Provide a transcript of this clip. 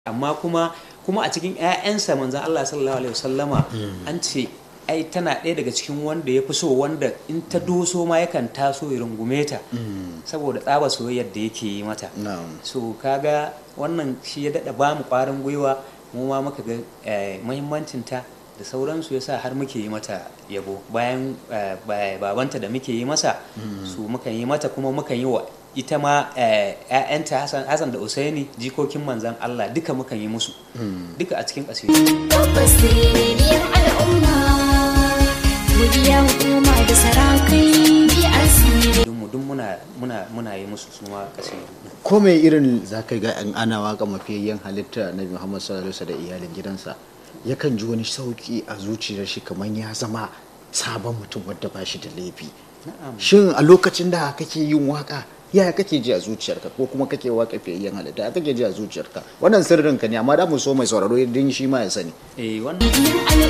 amma kuma kuma a cikin 'ya'yansa manzan Allah sallallahu alaihi wasallama an ce ai tana ɗaya daga cikin wanda ya fi so wanda in ta doso ma yakan taso ya rungume ta saboda tsaba soyayyar da yake yi mata so kaga wannan shi ya daɗa ba mu ƙwarin gwiwa mu ma muka ga muhimmancin ta da sauransu yasa har muke yi mata yabo bayan babanta da muke yi masa su mukan yi mata kuma mukan yi wa ita ma ‘ya'yanta Hassan da Usaini jikokin manzan Allah duka mukan yi musu duka a cikin ƙasiri. Tabbas rediyon al'umma, godiya hukuma da sarakai BRC. Duk muna muna muna yi musu su ma ƙasiri. ko mai irin za ka ga in ana waka mafiyayyen halitta na Muhammad sallallahu alaihi da iyalin gidansa yakan ji wani sauki a zuciyar shi kamar ya zama sabon mutum wadda ba shi da laifi shin a lokacin da kake yin waka yaya kake ji a zuciyarka ko kuma kake waka fiyayyen halitta ya kake ji a zuciyarka wannan sirrin ka ne amma da mu so mai sauraro idan shi ma ya sani Eh wannan Rediyon